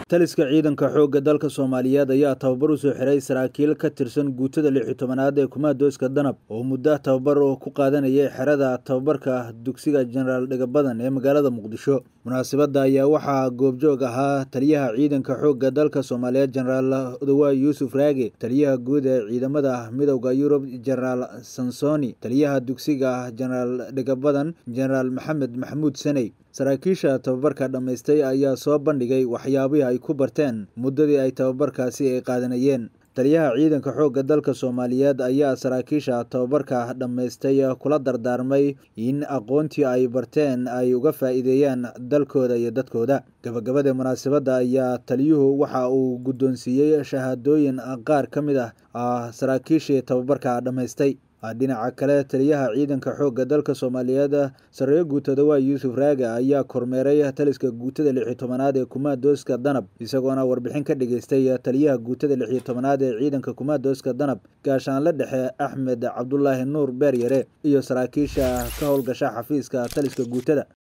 taliska ciidanka xoogga dalka soomaaliyeed ayaa tababar u soo xiray saraakiil ka tirsan guutada lix iyo tobanaad ee kumaadooska danab oo muddo tababar ku qaadanayay xerada tababarka dugsiga jenaraal dhegabadan ee magaalada muqdisho munaasabadda ayaa waxaa goobjoog ahaa taliyaha ciidanka xoogga dalka soomaaliyeed jenaraal odowa yuusuf raage taliyaha guud ee ciidamada midowda yurub jenaraal sansoni taliyaha dugsiga jenaraal dhegabadan jenaraal maxamed maxamuud saney saraakiisha tababarka dhammaystay ayaa soo bandhigay waxyaabihii ay ku barteen muddadii ay tababarkaasi ay qaadanayeen taliyaha ciidanka xoogga dalka soomaaliyeed ayaa saraakiisha tababarka dhammaystay kula dardaarmay in aqoontii ay barteen ay uga faa'iideeyaan dalkooda iyo dadkooda gabagabada munaasabadda ayaa taliyuhu waxa uu guddoonsiiyey shahaadooyin qaar ka mid ah saraakiishii tababarka dhammaystay dhinaca kale taliyaha ciidanka xoogga dalka soomaaliyeed sareeyo guutada waa yuusuf raage ayaa kormeeray taliska guutada lix iyo tobanaad ee kumaadooska danab isagoona warbixin ka dhageystay taliyaha guutada lix iyo tobanaad ee ciidanka kumaadooska danab gaashaanle dhexe axmed cabdulaahi nuur beeryare iyo saraakiisha ka howlgasha xafiiska taliska guutada